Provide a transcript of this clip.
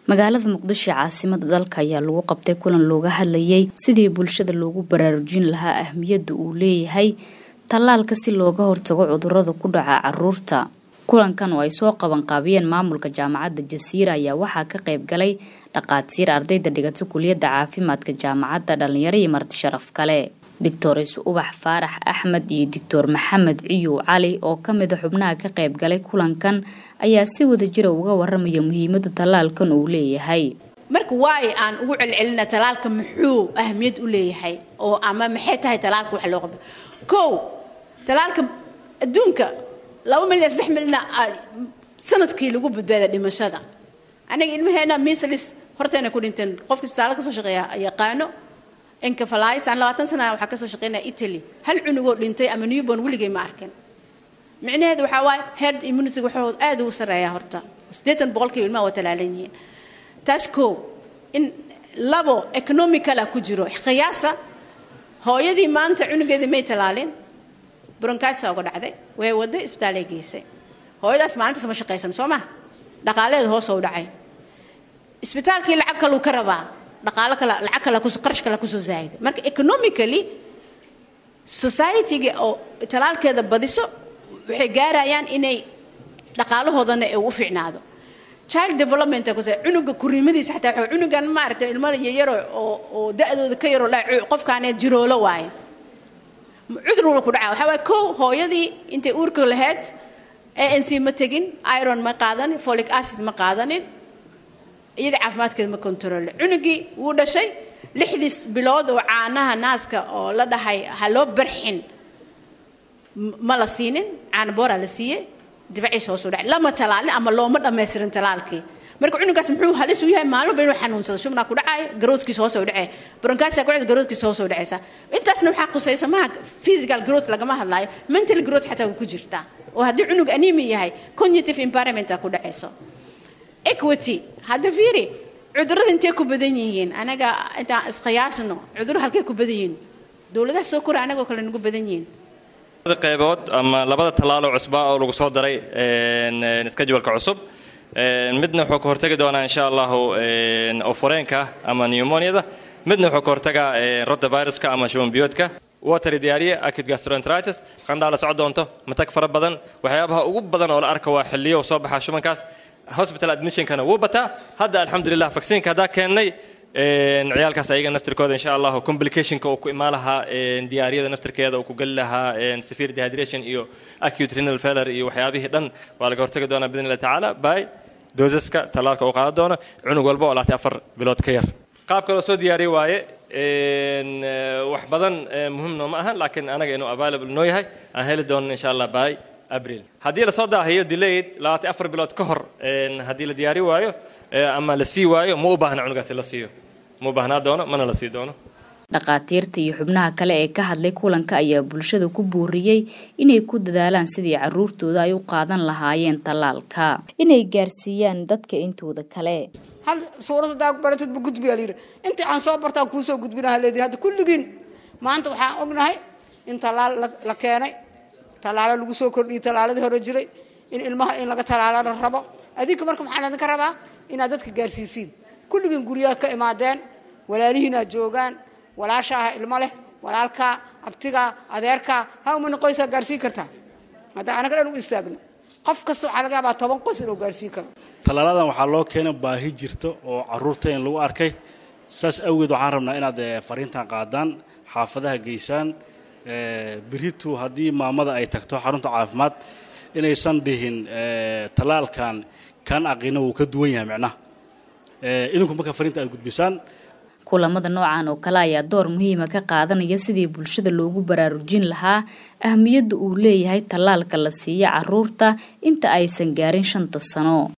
magaalada muqdisho caasimada dalka ayaa lagu qabtay kulan looga hadlayay sidii bulshada loogu baraarujin lahaa ahmiyadda uu leeyahay tallaalka si looga hortago cudurada ku dhaca caruurta kulankan oo ay soo qabanqaabiyeen maamulka jaamacadda jasiira ayaa waxaa ka qayb galay dhaqaatiir ardayda dhigata kuliyadda caafimaadka jaamacadda dhalinyaro iyo marti sharaf kale doctores ubax faarax axmed iyo doctor maxamed ciyow cali oo kamida xubnaha ka qayb galay kulankan ayaa si wada jira uga waramaya muhiimada tallaalkan uu leeyahay marka waayo aan ugu celcelina talaalka muxuu ahmiyad u leeyahay oo ama maxay tahay talaalka wax loo qabto kow talaalka adduunka laba milyan saddex milyan sanadkii lagu badbaada dhimashada anaga ilmaheena misalis horteena ku dhinteen qofkii istaala kasoo shaqeeya yaqaano encefalitis aan labaatan sana waxaa kasoo shaqeynaya italy hal cunugoo dhintay ama newborn weligay ma arkin micnaheedu waxaa waaye herd immunity waxood aad ugu sarreeya horta siddeetan boqolkiiba ilmaha waa talaalan yihiin taas koo in labo economicala ku jiro qiyaasa hooyadii maanta cunugeedii may talaalin bronkitis uga dhacday way waday isbitaalay geysay hooyadaas maalintaas ma shaqaysan soo ma dhaqaaleeda hoos u dhacay isbitaalkii lacag kaluu ka rabaa dhaqaalo kale lacag kale ku qarash kale kusoo zaahiday marka economically society-ga oo talaalkeeda badiso waxay gaarayaan inay dhaqaalahoodana ay u fiicnaado child development ku cunuga kuriimadiisa xataa waxa cunugan maaragtay ilmo yaro oo oo da-dooda ka yaroo dha qofkaanee jiroolo waayo cudur walba ku dhaca waxaa waaye kow hooyadii intay uurka lahayd anc ma tegin iron ma qaadanin folic acid ma qaadanin iyada caafimaadkeeda ma controle cunugii wuu dhashay lixdiis bilood oo caanaha naaska oo la dhahay ha loo barxin ma la siinin caana booraa la siiyey difaciisa hoos u dhacay lama talaalin ama looma dhammaystirin talaalkii marka cunugaas muxuu halis u yahay maalinba inuu xanuunsado shubnaa ku dhacay garoodkiisa hoos u dhacay bronkaasa ku dhacay garoodkiisa hoos u dhacaysa intaasna waxaa qusaysa maaha physical growth lagama hadlaayo mental growth xataa wuu ku jirtaa oo haddii cunug animi yahay cognitive impairment ku dhacayso equity hadda fiiri cudurrada intee ku badan yihiin anaga intaan isqiyaasno cudurro halkee ku badan yihiin dowladaha soo kora anagoo kale nagu badan yihiin qaybood ama labada tallaalo cusba oo lagu soo daray skajwalka cusub midna wuxuu ka hortagi doonaa insha allahu oforeenka ama pneumoniada midna wuxuu ka hortagaa rotaviruska ama shubanbiyoodka wateri diyaariye acute gastroenteritis qandhaa la soco doonto matag fara badan waxyaabaha ugu badan oo la arka waa xilliyo soo baxa shubankaas hospital admissionkana wuu bataa hadda alxamdulilah vacciinka haddaa keennay ciyaalkaas ayaga naftirkooda insha allahu complicationka uu ku imaan lahaa diyaariyada naftirkeeda uu ku geli lahaa severe dehydration iyo acute renal failure iyo waxyaabihii dhan waa laga hortagi doonaa bidn illahi tacaala by doosaska tallaalka uu qaadan doono cunug walba oo laatay afar bilood ka yar qaabka loo soo diyaariye waaye wax badan muhimno ma ahan laakiin anaga inuu available noo yahay aan heli doono insha allah by abril haddii lasoo daahiyo delayed labaatan afar bilood ka hor haddii la diyaari waayo ama la sii waayo ma u baahna cunugaasi la siiyo ma u baahnaa doono mana la sii doono dhaqaatiirta iyo xubnaha kale ee ka hadlay kulanka ayaa bulshada ku booriyey inay ku dadaalaan sidii caruurtooda ay u qaadan lahaayeen tallaalka inay gaarsiiyaan dadka intooda kale hal suurad haddaa baratadba gudbiyaa layidhi intii aan soo bartaan kuusoo gudbinaha leedihi hadda kulligiin maanta waxaan ognahay in tallaal la keenay tallaalo lagu soo kordhiyey tallaaladii hore jiray in ilmaha in laga tallaalana rabo adinka marka maxaa laydinka rabaa inaad dadka gaarsiisiin kulligiin guryaha ka imaadeen walaalihiinaa joogaan walaashaaha ilmo leh walaalkaa abtigaa adeerkaa hawmana qoysaa gaarsiin kartaa hadda anaga dhan u istaagno qof kasta waxaa laga yaabaa toban qoys inuu gaarsiin karo tallaaladan waxaa loo keenay baahi jirta oo caruurta in lagu arkay saas awgeed waxaan rabnaa inaad fariintan qaadaan xaafadaha geysaan beritu haddii maamada ay tagto xarunta caafimaad inaysan dhihin tallaalkan kan aqina wuu ka duwan yahay micnaha idinku marka fariinta aad gudbisaan kulamada noocan oo kale ayaa door muhiima ka qaadanaya sidii bulshada loogu baraarujin lahaa ahmiyadda uu leeyahay tallaalka la siiya caruurta inta aysan gaarin shanta sano